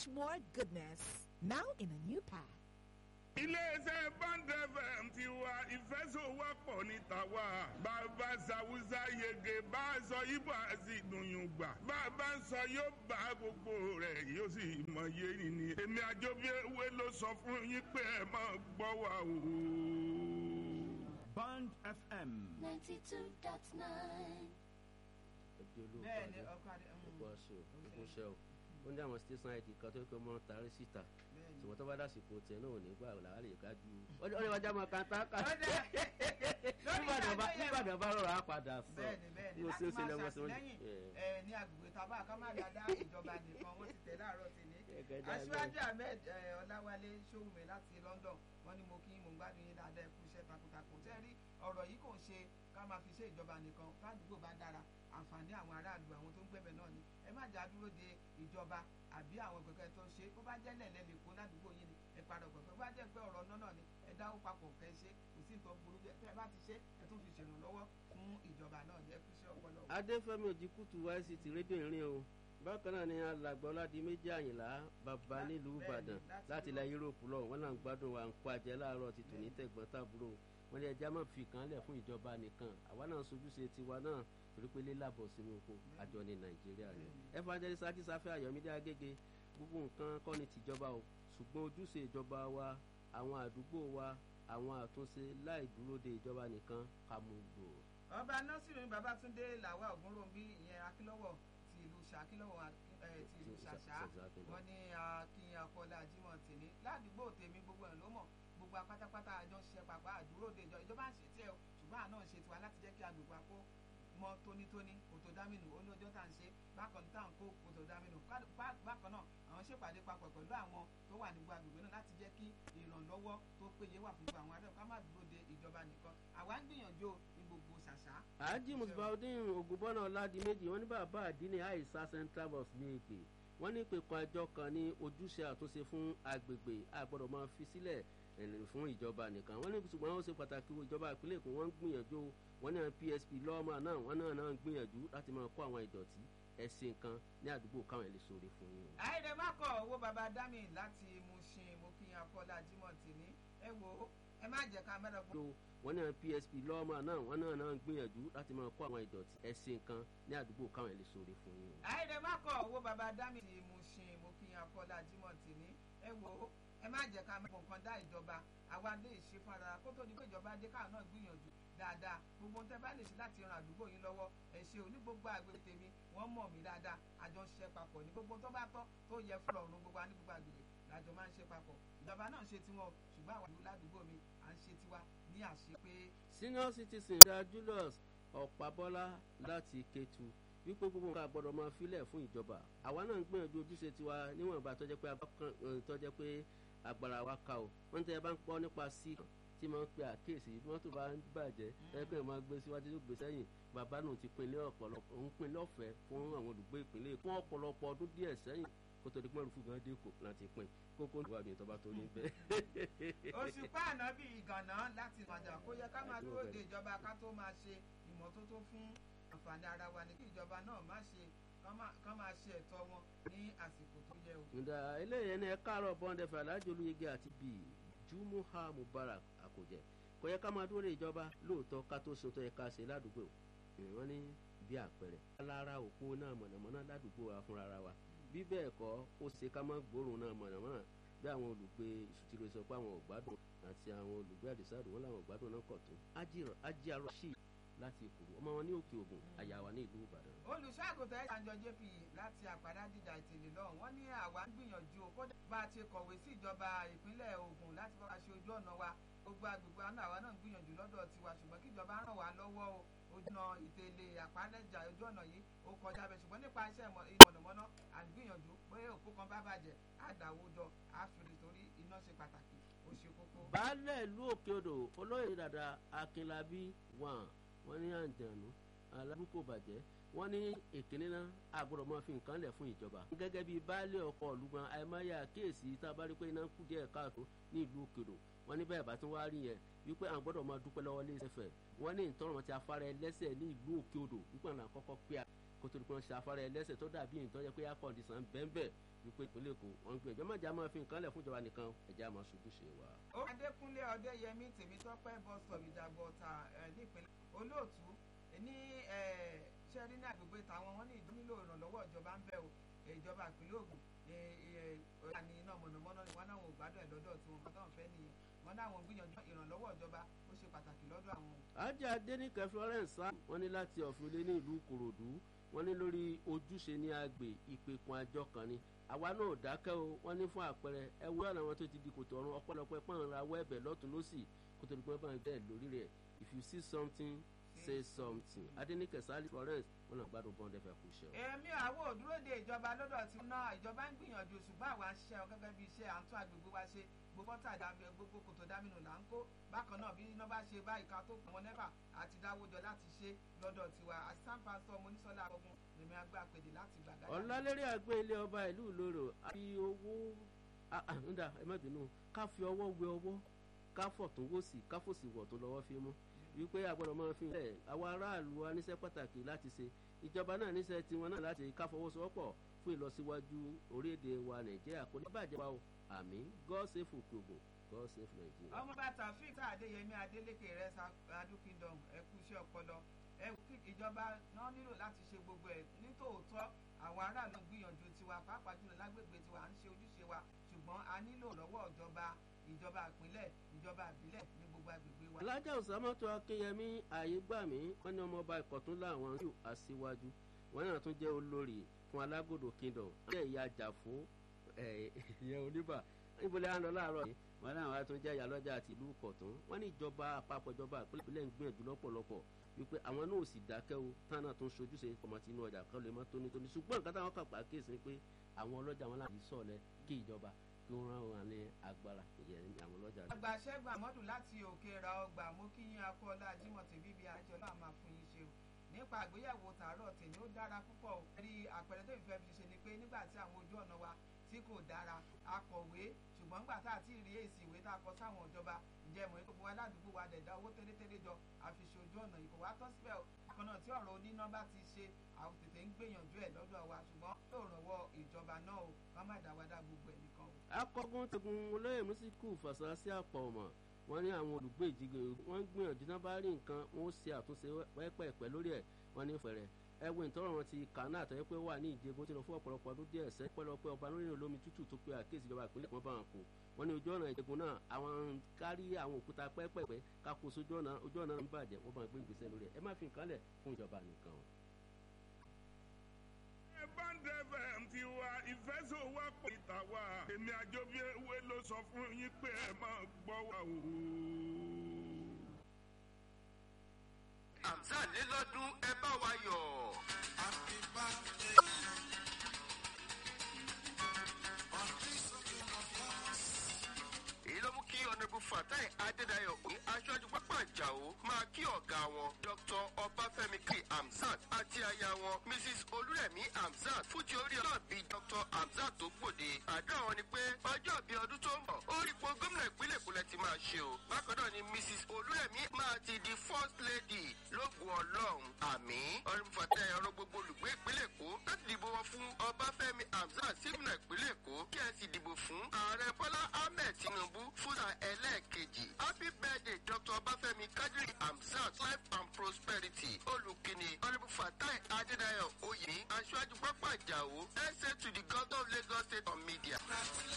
much more goodness. Now in a new pack. iléeṣẹ́ bond fm ti wa ìfẹsọ̀wọ́pọ̀ ní tàwa bàbá sàwùsà yege bá a sọ ibo àti ìdùnyùngbà bàbá ń sọ yóò bá gbogbo rẹ̀ yóò sì mọ iye nìní. èmi àjọbí ewé ló sọ fún yín pé ẹ máa gbọ́ wa o. Band FM. 92.9. bẹ́ẹ̀ ni ọkọ adé ọkọ aṣọ ogun ṣe o ó ní àwọn station id kan tó kọ́ mọ́ tàrí síta ṣùgbọ́n tó bá dàsìkò tẹ̀ náà ò ní gbà làwọn lè ká ju ó ní wájà máa kan tá ká nígbàdàn bá nígbàdàn bá rọrọ á padà sọ bẹ́ẹ̀ni bẹ́ẹ̀ni bí o ṣe láti ń ṣe máa lọ́wọ́ sí wọn. ṣàtìlẹ́yìn ẹ ní agbègbè tábà ká má dáadáa ìjọba nìkan wọ́n ti tẹ̀ láàárọ̀ sí ní. Gẹ́gẹ́ dáadáa. aṣíwájú ahmed ẹ, ọláwálé ṣòwòmẹ láti london wọ́n ní mo kí mo ń gbádùn yín dáadáa ẹkú iṣẹ́ takuntakun tẹ́ rí ọ̀rọ̀ yìí kò ń ṣe ká máa fi ṣe ìjọba nìkan fádùúgbò bá dára àǹfààní àwọn aráàlú àwọn tó ń gbẹ̀bẹ̀ náà ni ẹ má jà dúró de ìjọba àbí àwọn gbẹ̀gbẹ̀ tó ń ṣe bó bá jẹ́ lẹ̀lẹ́ lè kó ládùúgbò yín ni ẹ padà gbẹ̀gbẹ̀ bó bá jẹ́ pé ọ̀rọ̀ náà náà ni ẹ dáwó papọ̀ kẹ́ ẹ ṣe kò sí nǹkan burú bẹ́ẹ̀ tẹ́ ẹ bá ti ṣe ẹ tún fi ṣèrànlọ́wọ́ fún ìjọba náà ní ẹ kú iṣẹ́ ọpọlọ. adéfẹ́mi òjìkùtù yct rédíò ìrìn o bákan náà ni alàgbà ọládì méjì àyìnlá bàbá nílùú ìbàdàn láti ilẹ̀ yúróòpù lọ wọn náà ń gbádùn wa ń kó ajẹ láàárọ̀ ti tò ní tẹ̀gbọ́n tàbúrò wọn ní ẹja máa fi kan lẹ̀ fún ìjọba nìkan àwa náà sojúṣe tiwa náà torí pé lílàbọ̀ sínú oko àjọ ní nàìjíríà ni evangelist akísáfẹ́ ayọ̀mídé agége gbogbo nǹkan kọ́ ni tìjọba o ṣùgbọ́n ojúṣe ìjọba wa àwọn àdúgbò wa àwọn àtúnṣe láì dúró de ìjọba nìkan ká mú gbòòrò. ọba nasiru babatunde làwa ògúnròmí ìyẹn akílọ́wọ̀ ti ìlú ṣàkílọ́wọ̀ ti ìlú ṣàṣà wọn ní akínyìn akọlá jimoh tèmi ládùúgbò tèmi gbogbo ẹ̀ ló mọ̀ gbogbo apátápátá àjọ ń ṣiṣẹ́ papọ̀ àdúró de ìjọ ìjọba ń ṣe tiẹ̀ o ṣùgbọ́n àná ń ṣe tiwa láti jẹ́ kí agbègbè àkó mọ tónítóní kòtò dámìnù olóòjọ́ tá à ń ṣe bákan tá à ń kó kòtò dámìnù bákan náà àwọn ṣèpàdé papọ̀ pẹ̀lú àwọn tó wà nígbà agbègbè náà láti jẹ́ kí ìrànlọ́wọ́ tó péye wà fún gbogbo àwọn adẹ́kọ̀ọ́ ká má dúró de ìjọba nìkan àwa ń gbìyànjú ní gbogbo ṣàṣà. àájì musbaudin ogunbọ́nà ọ̀làdìmẹ́jì wọ́n ní bàbá àdínní àìsà central bus ní èpè wọ́n ní ìpèkùn àjọ kan ní ojúṣe àtúnṣe fún agbègbè àgbọ̀dọ̀ máa fi sílẹ̀ fún ìjọba nìkan wọ́n ní ṣùgbọ́n wọ́n ṣe pàtàkì ìjọba ìpínlẹ̀ èkó wọ́n ń gbìyànjú wọ́n ní àwọn psp lọ́ọ̀mà náà wọ́n náà náà ń gbìyànjú láti máa kó àwọn ìdọ̀tí ẹ̀sìn kan ní àdúgbò káwọn ẹ̀ lè sóore fún yín o. àìdè má kọ owó baba dami láti Mushin mo kí yan kọlá jimoh tìní ẹ wo ẹ má jẹ ká mẹ́rẹ̀ fún. wọ́n ní àwọn psp lọ́ọ̀mà náà wọ́n náà náà ń gbìyànjú láti máa kó àwọn ìdọ̀tí ẹ̀sìn kan ní àdúgbò káwọn ẹ̀ lè sóore fún yín o. àìdè má kọ owó baba dami láti Mushin mo kí yan kọlá jimoh tìní ẹ wo ẹ má jẹ ká mẹ́rẹ̀ nǹkan dá ìjọba àwa lè ṣe fúnra kó tó di pé ìjọba dé káwọn náà gbìyànjú dáadáa gbogbo ohun tẹ bá lè ṣe láti ran àdúgbò yín lọ́wọ́ ẹ ṣe òní gbogbo àgbègbè tèmi wọ́n mọ̀ mí dáadáa àjọ ń ṣiṣẹ́ papọ̀ ní gbogbo tó bá tọ́ tó yẹ fún ọ̀run gbogbo wa ní gbogbo àgbègbè làjọ máa ń ṣe papọ̀ ìjọba náà ń ṣe tiwọn ṣùgbọ́n àwọn àdúgbò ládùúgbò mi à ń ṣe tiwa ní àṣẹ pé. senior citizen da Julius ọ̀pábọ́lá láti Kétu wípé gbogbo nǹkan àgbọ̀dọ̀ máa filẹ̀ fún ìjọba àwa náà ń gbìyànjú ojúṣe tiwa níwọ̀nba tó jẹ́ pé agbára wa ká o wọ́n tẹ́ ẹ bá ń pọ́ nípa sí tí máa ń pe àkíyèsí mọ́tò bá ń bàjẹ́ ẹgbẹ́ máa gbé síwájú tó gbé sẹ́yìn bàbá náà ti pin ní ọ̀pọ̀lọpọ̀ ń pin lọ́fẹ̀ẹ́ fún àwọn olùgbé ìpínlẹ̀ fún ọ̀pọ̀lọpọ̀ ọdún díẹ̀ sẹ́yìn kó tó di pé rúfù gan dé kò láti pin kókó ìwà mi tó bá tó ní bẹ́ẹ̀. oṣù páànà bíi ìgànnà láti ìmọ̀jà kó yẹ ká máa dúró de ìjọba ká tó máa ṣe ìmọ́tótó fún àǹfààní ara wa ní kí ìjọba náà má ṣe kán máa ṣe ẹ̀tọ́ wọn ní àsìkò tó yẹ o. ǹda eléyìí ẹni ẹ káàárọ̀ bọ́ńdẹ̀fẹ̀ alájọ olóyege àti bíi jumuha mubarak àkójẹ kò yẹ ká máa dúró de ìjọba lóòótọ́ ká tó ṣe tó yẹ ká ṣe ládùúgbò wọ́n ní bí àpẹẹrẹ alára òpó náà mọ̀nàmọ́ná ládùúgbò wa fúnra ara wa bí bẹ́ẹ̀ kọ́ ó ṣe ká má gbóòórùn náà mọ̀nàmọ́ná bí àwọn olùgbé ìṣùtìrò sọ pé àwọn ògbádùn àti àwọn olùgbé àdìsáàdù wọn làwọn ògbádùn náà kọ̀ tó ajíarọ̀ sí láti ìkòrò ọmọ wọn ní òkè ògùn àyàwá ní ìlú ìbàdàn. olùṣàgùtà ẹ̀ ṣàǹjọ jp láti àpàdá dídà ìtìlẹ̀ lọ́hùn wọ́n ní àwa ń gbìyànjú kódà bá a ti kọ̀wé sí ìjọba ìpínlẹ̀ Ògùn láti bá wa ṣe ojú ọ̀nà wa gbogbo agbègbè àná àwa náà ń gbìyànjú lọ́dọ̀ tiwa ṣùgbọ́n kí ìjọba ràn wá lọ́wọ́ o ojúnà ìtẹ̀lé àpárẹ́jà ojú ọ̀nà yìí ó kọjá bẹ́ẹ̀ ṣùgbọ́n nípa iṣẹ́ mọ̀nàmọ́ná à ń gbìyànjú pé òpó kan bá bàjẹ́ á dàwó jọ á fèrè torí iná ṣe pàtàkì ó ṣe kókó. baálẹ̀ ìlú òkè odò olóyè dàda akínlábí wà wọ́n ní àǹjànú alábùkù bàjẹ́ wọ́n ní ìkíní náà àgbọ̀dọ̀ máa fi nǹkan lẹ̀ fún ìjọba. gẹ́gẹ́ bíi baálé ọkọ̀ ọ̀lùgbọ́n àìmáyà kíyèsí tá a bá rí pé iná kù díẹ̀ káàtó ní ìlú òkèrò wọ́n ní bẹ́ẹ̀ bá tún wá rí yẹn wípé à ń gbọ́dọ̀ máa dúpẹ́ lọ́wọ́ lé ìṣẹ̀fẹ̀ wọ́n ní ìtọ́rọ̀ ti afárá ẹlẹ́sẹ̀ ní ìlú òkè odò wípé àwọn àkọ́kọ́ pé kó tó di pé wọ́n ṣe afárá ẹlẹ́sẹ̀ tó dàbí ìtọ́jẹ́ pé air condition bẹ́ẹ̀ wípé ìpínlẹ̀ èkó wọ́n ń gbé ẹjọ́ májà máa fi nǹkan lẹ̀ fún ìjọba nìkan ẹ̀já máa ṣojúṣe wa. ó adékúnlé ọdẹyẹmí tèmítọ́pẹ́ bọ́sọ̀ ìjàgbọ́ ta nípínlẹ̀ olóòtú ní ṣẹ́rí ní àgbègbè táwọn wọn ní nílò ìrànlọ́wọ́ ìjọba ń bẹ̀ o ìjọba ìpínlẹ̀ ògùn ọ̀yà ní iná mọ̀nàmọ́ná ni wọ́n náwọn ò gbádùn ẹ̀ lọ́dọ̀ tí wọ́n kọ́ fẹ́ nìyẹn wọ́n náwọn gbìyànjú ìrànlọ́wọ́ ìjọba ó ṣe pàtàkì lọ́dọ̀ àwọn. ajá adẹnikẹ florence sá wọn ní láti ọ̀fìnlé ní ìlú kòròdú wọn ní lórí ojúṣe ní agbè ìpèkùn àjọ kan ni àwa náà ò dákẹ́ o wọ́n ní fún àpẹẹrẹ ẹ wúrọ̀ àwọn tó ti di kòtò ọ̀run ọ̀pọ̀lọpọ̀ ẹ̀pọ̀n ra wẹ́ẹ̀bẹ̀ lọ́tún lọ́sì kó tó di pé báyìí bẹ́ẹ̀ lórí rẹ̀ if you see something say something adenike sali florence wọn náà gbádùn bọ́ńdẹ́ fẹ́ kú iṣẹ́ o. èmi àwọn òdúró de ìjọba lọ́dọ̀ tí ná ìjọba ń gbìyànjú ṣùgbọ́n àwa ń ṣiṣẹ́ gẹ́gẹ́ bí iṣẹ́ à ń tún agbègbè wa ṣe gbogbo tá àdàbẹ gbogbo kòtò dámínú là ń kó bákan náà bí iná bá ṣe báyìí ká tó pọn nẹ́fà àti dáwọ́jọ láti ṣe lọ́dọ̀ tiwa assistant pastor monísọ́lá ọgbọ́n lèmi àgbà pèdè láti gbàgbá. ọ̀làlérí àgbẹ̀ ilé ọba ìlú ìloro àfi owó ǹda ẹ má bínú ká fi ọwọ́ wẹ ọwọ́ ká fọ̀tún wò sí ká fòsì wọ̀ tó lọ́wọ́ fi mú wípé àgbọ̀dọ̀ máa fi hàn àwọn aráàlú wa níṣẹ́ pàtàkì láti ṣe ìjọba náà níṣẹ́ tiwọn náà láti ká fọwọ́sowọ́pọ̀ fún ìlọsíwájú orílẹ̀-èdè wa nàìjíríà kò ní bàjẹ́ wa o àmì god save òkèògùn god save nàìjíríà. ọmọ bàtà fíìtà adéyẹmí adélèké rẹ adu kingdom ẹkú iṣẹ́ ọpọlọ ìjọba náà nílò láti ṣe gbogbo ẹ̀ nítòótọ́ àwọn aráàlú gbìyànjú tiwa pàápàá jùlọ lágbègbè tiwa à ń ṣe ojúṣe wa ṣùgbọ́n a nílò lọ́wọ́ ìjọba ìjọba ìpínlẹ̀ ìjọba ìbílẹ̀ ní gbogbo agbègbè wa. alájà òsàmọ́tò akínyẹmí àyégbàmí wọn ní ọmọọba ìkọ̀tún láwọn yóò aṣíwájú wọn náà tún jẹ́ olórí fún alágòdò kingdom jẹ́ ìyá àjàfó ìyẹn oníbà níbo lè ń lọ láàárọ̀ yìí wọn náà wá tún jẹ́ ìyálọ́jà àti ìlú kọ̀tún wọn ní ìjọba àpapọ̀ ìjọba ìpínlẹ̀ ń gbìyànjú lọ́pọ̀lọpọ̀ wípé àwọn náà ò sì dákẹ́ o tánà tó ń ṣojúṣe kọ̀mọ̀tì inú ọjà kan lè má tónítóní ṣùgbọ́n nǹkan táwọn kàpá kéèsì pé àwọn ọlọ́jà wọn láti sọ̀lẹ̀ kí ìjọba kí wọ́n rán wọn ní agbára ìyẹn àwọn ọlọ́jà. àgbà ṣẹ́gun àmọ́dù láti òkè ra ọgbà mú kí yín akọ́lá jimoh bíbí àjọ náà máa fún yín ṣe o nípa àgbéyẹ̀wò tààrọ̀ tèmi ó dára púpọ̀ o rí àpẹẹrẹ tó ìfẹ́ fi ṣe ni pé nígbà tí àwọn ojú ọ̀nà wa tí kò dára akọ̀wé ṣùgbọ́n nígbà tá a ti rí èsì ìwé tá a kọ sáwọn ìjọba ǹjẹ́ mọ̀ gbogbo aládùúgbò wa dẹ̀dá owó tẹ́lẹ̀tẹ́lẹ̀ jọ àfiṣe ojú ọ̀nà ìkò wá tán síbẹ̀ o bákan náà tí ọ̀rọ̀ oníná bá ti ṣe àwọn tètè ń gbìyànjú ẹ̀ lọ́dọ̀ wa ṣùgbọ́n yóò rànwọ́ ìjọba náà o ká má dáwádá gbogbo ẹ̀ nìkan o. akọgun tegun olóyè mísíkù fàṣásí àpọ̀ ọ̀mọ̀ wọn ní àwọn olùgbé ìjìgè wọn ń gbìyànjú náà bá rí nǹkan wọn ó ṣe àtúnṣe pẹ́ẹ́pẹ́ lórí ẹ̀ wọn ní fẹ̀rẹ̀ ẹwìn tọrọ wọn ti kàánà àtọyẹ pé wà ní ìjẹgun tí lọ fún ọ̀pọ̀lọpọ̀ ọdún díẹ̀ sẹ pẹlọpẹ ọba lórí olómi tútù tó pé àkéèsì ìjọba ìpínlẹ̀ kan bá wọn kó wọn ní ojú ọ̀nà ìjẹgun náà àwọn kárí àwọn òkúta pẹ́ẹ́pẹ́ẹ́pẹ́ kákó sójú ọ̀nà ojú ọ̀nà ń bàjẹ́ wọn bá ń gbé ìgbésẹ̀ lórí ẹ̀ ẹ má fi nǹkan lẹ̀ fún ìjọba nìkan. band fm ti wa ìfẹsọ̀wọ́pọ̀ ìta wa èmi àjọbí ewé ló sọ fún yín pé ẹ máa gbọ́ wa o. Hamzat lélọ́dún ẹ bá wa yọ̀. Happy birthday. On this occasion of yours. èyí ló mú kí ọ̀nàbù fatai adédayọ̀ ní aṣáájú pápá ìjàwó máa kí ọ̀gá wọn dr ọbáfẹ́mi kí hamzat àti aya wọn mrs olúrẹ̀mí hamzat fújì orí ọlọ́ọ̀bí dr hamzat tó gbòde àdúrà wọn ni pé ọjọ́ bíi ọdún tó ń bọ̀ ó rí po gómìnà ìpínlẹ̀ ìpínlẹ̀ ti máa ṣe o bákan náà ni mrs olúrẹ̀mí máa ti di first lady lóògùn ọlọ́run àmì ọ̀nàbù fatai ọ̀rọ̀ gbogbo olùgbé ìpínlẹ̀ èkó láti dìbò wọn fún ọbáfẹ́mi hamzat sí gómìnà ìpínlẹ̀ èkó kí ẹ sì dìbò fún ààrẹ bọ́lá ahmed tinubu fúnra ẹlẹ́ẹ̀kejì happy birthday dr ọbáfẹ́mi kadiri hamzat life and prosperity olùkíni honourable fatai adédayọ̀ oyè aṣáájú pápá ìjàwó essay to the governor of lagos state on media. Congratulations.